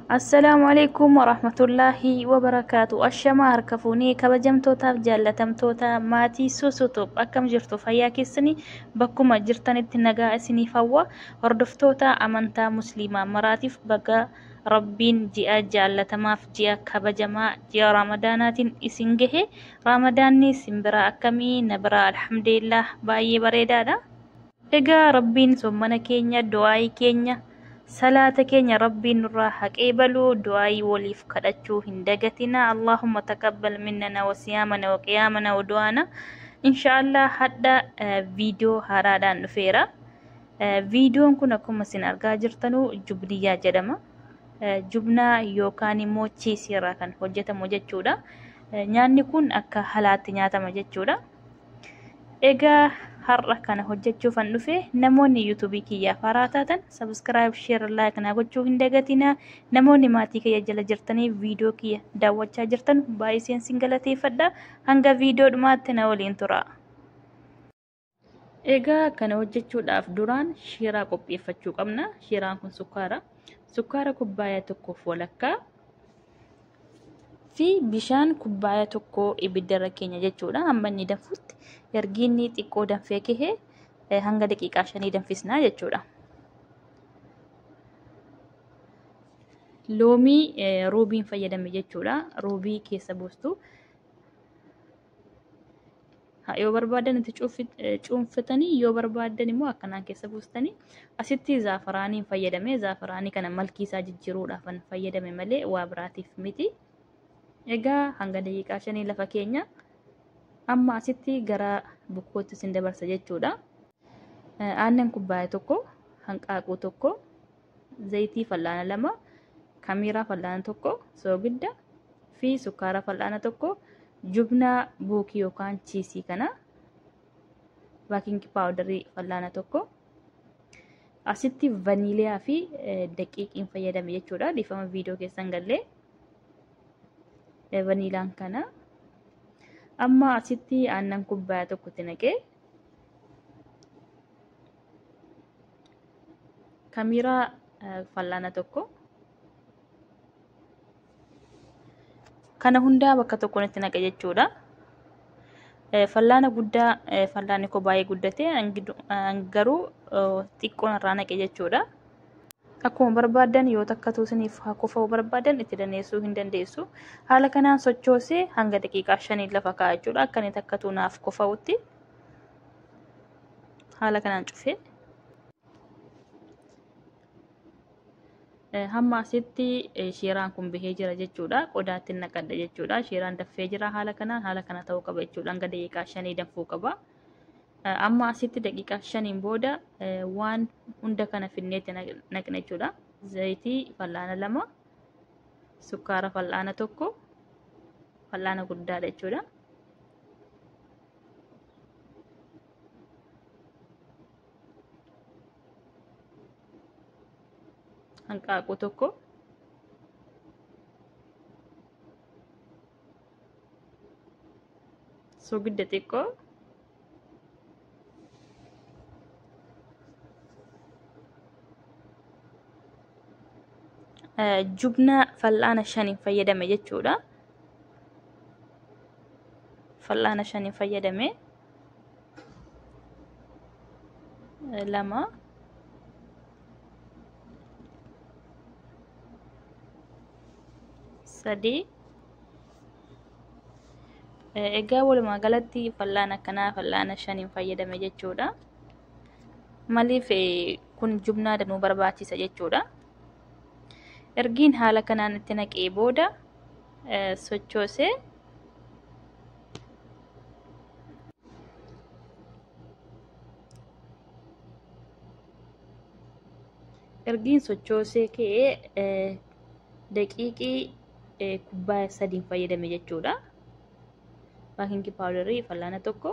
Assalaamu alaikum warahmatullaahi wabarakaatu. Ashamaa harka fuunee kabajamtootaaf jaallatamtoota maatii Susutuub akkam jirtu fayyaa keessanii bakkuma jirtanitti nagaa isiniif hawwa hordoftoota amantaa musliimaa maraatiif baga rabbiin ji'a jaallatamaaf ji'a kabajamaa ji'a ramadaanaatiin isin gahe ramadaanni isin biraa akkamii na biraa alhamdulillah baay'ee bareedaadha. Egaa rabbiin sommana keenya du'aayii keenya salaata keenya rabbiin nurraa haqee baluu du'aayii waliif kadhachuu hin dagatina allahumma taqabbal minnana wa siyaamana wa qiyaamana wa du'aana inshaallah hadda viidiyoo haaraadhaan dhufeera viidiyoon kun akkuma isin argaa jirtanuu jubniyyaa jedhama jubnaa yookaan immoo chiisii irraa kan hojjetamu jechuudha nyaanni kun akka halaatti nyaatama jechuudha egaa har'a kana hojjechuufan dhufe namoonni yuutuubii kiyyaaf haaraa taatan sabiskiraayib sheer laayik naa gochuu hin dagatinaa namoonni maatii kiyya jala jirtanii viidiyoo kiyya daawwachaa jirtan baay'iseen sin galateeffadha hanga viidiyoo dhumaatti na waliin tura. Egaa kana hojjechuudhaaf duraan shiiraa qopheeffachuu qabna. Shiiraan kun sukkaara. Sukkaara kubbaayyaa tokkoof walakkaa fi bishaan kubbaayyaa tokko ibiddarra keenya jechuudha. Hamma inni danfutti ergi inni xiqqoo danfee kahee hanga daqiiqaa shanii danfisnaa jechuudha. Loomii roobiin fayyadame jechuudha. Roobii keessa buustu. Yoo barbaadan itti cuunfatanii yoo barbaadan immoo akkanaan keessa buustanii asitti zaafaraaniin fayyadame. Zaafaraanii kana malkii isaa jijjiiruudhaaf fayyadame malee waa biraatiif miti. Egaa hanga daqiiqaa shanii lafa keenya amma asitti gara bukkootti isin dabarsa jechuudha. Aannan kubbaayyaa tokko, hanqaaquu tokko, zayitii fal'aana lama, kamiiraa fal'aana tokko, soogidda fi sukkaara fal'aana tokko, jubnaa buukii yookaan chiisii kana, baakingi paawudarii fal'aana tokko, asitti vaniiliyaa fi daqiiqiin fayyadame jechuudha. Dhiifama viidiyoo keessan gallee vaniilaan kana amma asitti aannan kubbaayyaa tokkotti naqee kamiiraa fal'aana tokko kana hundaa bakka tokkotti naqa jechuudha. Fal'aana guddaa fal'aanni koo baay'ee guddate garuu xiqqoon irraa naqe jechuudha. Akkuma barbaadan yoo takkatu isiniif kufuu barbaadan itti dandeessuu hin dandeessu. Haala kanaan sochoosee hanga daqiiqaa shanii lafa kaa'a jechuudha. Akka inni takkatu naaf kufa'utti haala kanaan cufee. Hamma asitti shiiraan kun bahee jira jechuudha. Qodaatti naqadha jechuudha. Shiiraan daffee jira haala kanaan haala kana ta'uu qaba jechuudha. Hanga daqiiqaa shanii danfuu qaba. amma asitti daqiiqaa shaniin booda waan hunda kana finneetti naqna jechuudha. Zayitii fal'aana lama, sukkaara fal'aana tokko, fal'aana guddaadha jechuudha. Hanqaaquu tokko. Soogidda xiqqoo. jubna fal'aana shaniin fayyadame jechuudha. Fal'aana shaniin fayyadame lama sadii egaa walumaa galatti fal'aana akkanaa fal'aana shaniin fayyadame jechuudha. Maaliif kun jubnaa danuu barbaachisa jechuudha. ergiin haala kanaan itti naqee booda sochoosee ergiin sochoosee ka'ee daqiiqii kubbaayyaa sadiin fayyadame jechuudha. Baakingi paawudarii fal'aana tokko.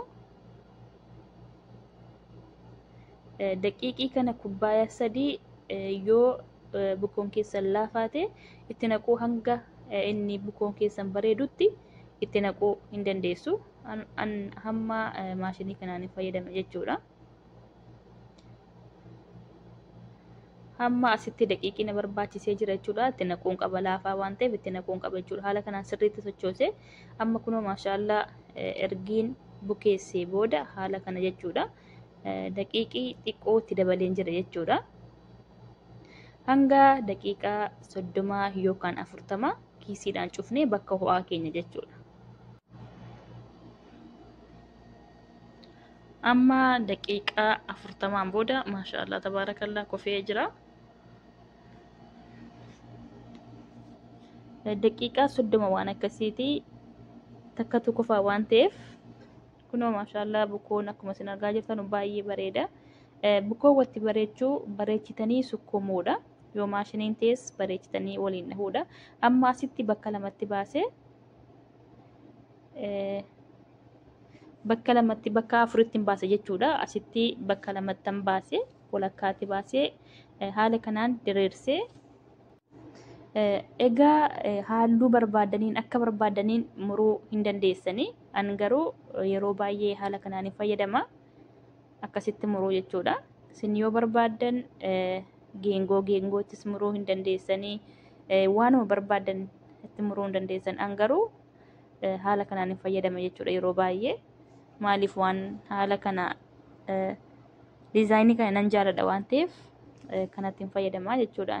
Daqiiqii kana kubbaayyaa sadii yoo bukoon keessan laafaate itti naquu hanga inni bukoon keessan bareedutti itti naquu hin dandeessu. Hamma maashinii kanaan fayyadame jechuudha. hamma asitti daqiiqina barbaachisee jira jechuudha. Itti naquun qaba laafaa waan ta'eef itti naquun qaba jechuudha. Haala kanaan sirriitti sochoosee amma kunoo maashaallah ergiin bukeessee booda haala kana jechuudha. Daqiiqii xiqqoo itti dabaleen jira jechuudha. Hanga daqiiqaa soddomaa yookaan afurtama kiisiidhaan cufnee bakka ho'aa keenya jechuudha. Amma daqiiqaa afurtamaan booda maashaallah tabaarakallaa kofee jira. daqiiqaa soddoma waan akkasiiti takkatu kofaa waan ta'eef kunoo maashaallah bukoon akkuma isin argaa jirtan baay'ee bareeda. Bukoo watti bareechuu bareechitanii sukkuumuudha. Yoo maashiniin ta'es bareechitanii waliin dhahuudha. Amma asitti bakka lamatti baasee bakka lamatti bakka afuritti baase jechuudha. Asitti bakka lamatti baasee walakkaatti baasee haala kanaan diriirsee egaa halluu barbaadaniin akka barbaadaniin muruu hin dandeessanii an garuu yeroo baay'ee haala kanaan fayyadama akkasitti muruu jechuudha isin yoo barbaaddan geengoo geengoottis muruu hin dandeessanii waanuma barbaadan itti muruu hin dandeessan an garuu haala kanaan hin fayyadama jechuudha yeroo baay'ee maaliif waan haala kana diizaayinii kana nan jaaladha waan ta'eef kanatti hin fayyadamaa jechuudhaan.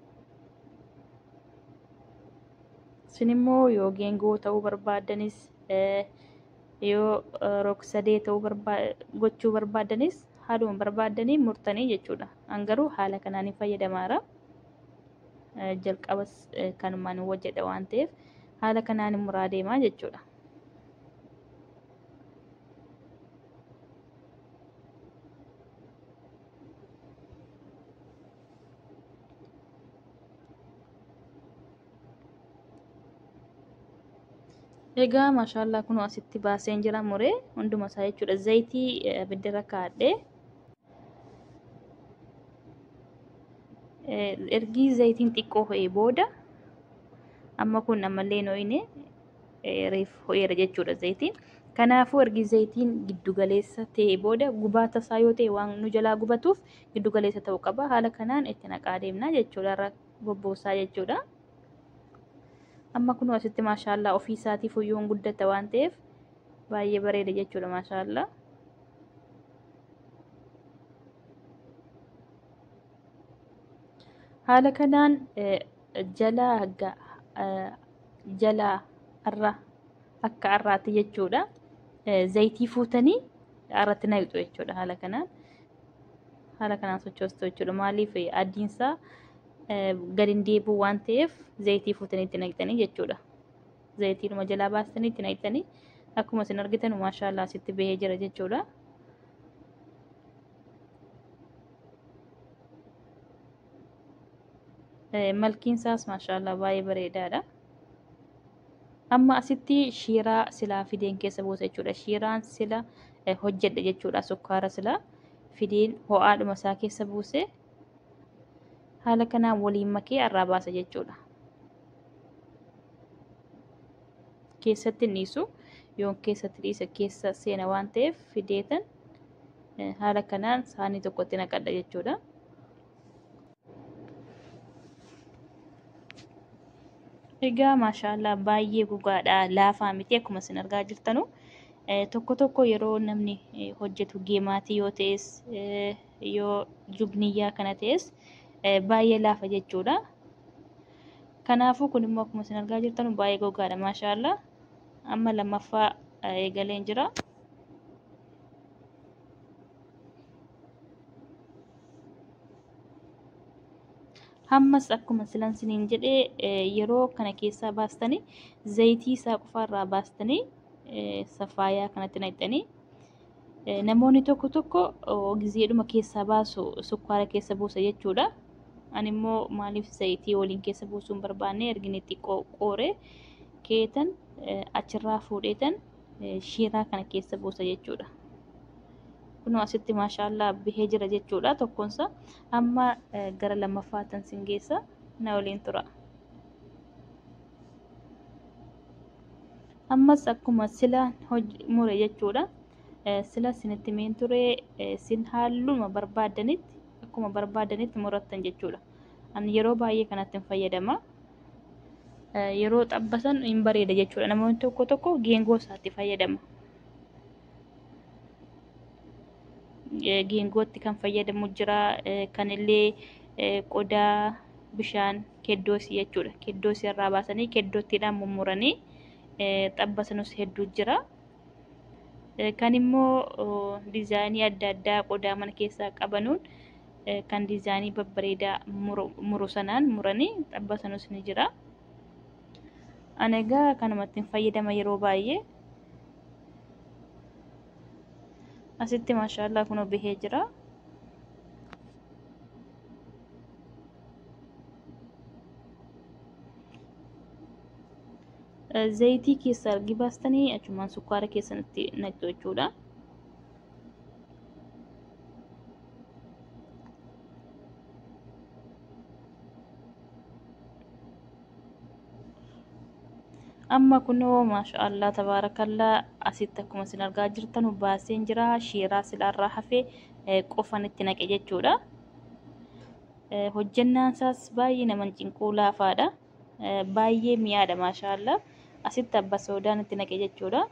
Isin immoo yoo geengoo ta'uu barbaadanis yoo rog-sadee ta'uu gochuu barbaadanis haaluma barbaadanii murtanii jechuudha. An garuu haala kanaan hin fayyadamaara. Jalqabas kanumaan hin hojjedha waan ta'eef haala kanaan muraa deemaa jechuudha. Egaa maashaallah kun asitti baaseen jira muree hunduma isaa jechuudha. Zayitii abiddarra kaa'adhee ergii zayitiin xiqqoo ho'ee booda amma kun ammallee ho'ine reef ho'eera jechuudha zayitiin. Kanaafuu ergi zayitiin giddugaleessa ta'ee booda gubaa tasaa yoo ta'e waan nu jalaa gubatuuf giddugaleessa ta'uu qaba. Haala kanaan itti naqaa deemna jechuudha. Irra bobboosaa jechuudha. amma kun asitti maashaallah ofii isaatiif huyyoon guddata waan ta'eef baay'ee bareeda jechuudha maashaallah. Haala kanaan jalaa jalaa irra akka arraatti jechuudha. Zayitii fuutanii irratti naqxu jechuudha haala kanaan. Haala kanaan sochoostu jechuudha. Maaliif addiinsaa gadi hin deebi'u waan ta'eef zayitii fuutanii itti naqxanii jechuudha. Zayitiinuma jalaa baastanii itti naqxanii akkuma isin argitan maashaallah asitti bahee jira jechuudha. Malkiin isaas maashaallah baay'ee bareedaadha. Amma asitti shiiraa silaa fideen keessa buusa jechuudha. Shiiraan sila hojjedha jechuudha. Sukkaara silaa fideen ho'aadhuma isaa keessa buusee haala kanaan waliin makee irraa baasa jechuudha. Keessatti hin dhiisu yoon keessatti dhiise keessa seena waan ta'eef fideetan haala kanaan saanii tokkotti naqadha jechuudha. Egaa maashaallah baay'ee gogaadha laafaa miti akkuma isin argaa jirtanu tokko tokko yeroo namni hojjetu geemaatii yoo ta'es yoo jubniyyaa kana ta'es baay'ee laafa jechuudha. Kanaafuu kun immoo akkuma isin argaa jirtan baay'ee gogaadha maashaallah. Amma lammaffaa eegaleen jira. Hammas akkuma silan siniin jedhee yeroo kana keessaa baastanii zayitii isaa qofaarraa baastanii safaayaa kanatti naqxanii namoonni tokko tokko gizeedhuma keessaa baasu sukkaara keessa buusa jechuudha. Ani immoo maaliif zayitii waliin keessa buusuu hin barbaanne ergini xiqqoo qooree keetan achirraa fuudheetan shiiraa kana keessa buusa jechuudha. Kun asitti maashaallah bahee jira jechuudha tokkonsa amma gara lammaffaatan sin geessa na waliin tura. Ammas akkuma sila mure jechuudha. Sila sinitti meen ture sin halluma barbaadanitti akkuma barbaadanitti murattan jechuudha. Ani yeroo baay'ee kanatti hin fayyadama. Yeroo xabbasan hin bareeda jechuudha. Namoonni tokko tokko geengoo isaatti fayyadama. Geengootti kan fayyadamu jira. Kanillee qodaa bishaan keddoosii jechuudha. Keddoosii irraa baasanii keddoottiidhaan mummuranii xabbasanus hedduu jira. Kan immoo diizaayinii adda addaa qodaa mana keessaa qabanuun kan diizaayinii babbareedaa muru sanaan muranii xabbasanus ni jira. Ani egaa kanumatti hin fayyadama yeroo baay'ee. Asitti maashaallah kunoo bahee jira. zayitii keessa argi baastanii achumaan sukkaara keessanitti naqxu jechuudha. Amma kunoo maashaallah tabaarakallaa asitti akkuma isin argaa jirtan baaseen jira shiiraa silaarraa hafee qofan itti naqe jechuudha. Hojjannaan isaas baay'ee nama cinquu laafaadha. Baay'ee mi'aadha maashaallah. asitti abba soodaan itti naqe jechuudha.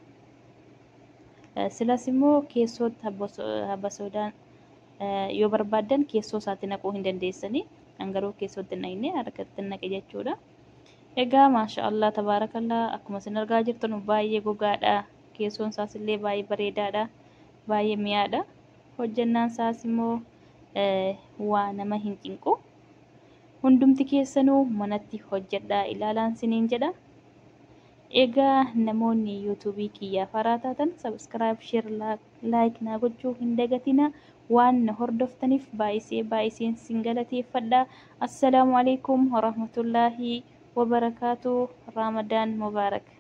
Silas immoo keessootti abba soodaan yoo barbaaddan keessoo isaatti naquu hin dandeessanii. Garuu keessootti hin naqne harkatti naqe jechuudha. Egaa maashaallah tabaarakallaa akkuma isin argaa jirtan baay'ee gogaadha. Keessoon isaas illee baay'ee bareedaadha. Baay'ee mi'aadha. Hojjannaan isaas immoo waa nama hin cinqu. Hundumti keessanuu manatti hojjedhaa ilaalaan siniin jedha. Egaa namoonni yuutuubii kiyyaaf haaraa taatan sabiskiraayib, sheer, laayik naa gochuu hin dagatina. Waan na hordoftaniif baay'isee baay'iseen sin galateeffadha. Assalaamu alaikum warahmatullaahi wabarakaatu. Raamadaan mubaarak.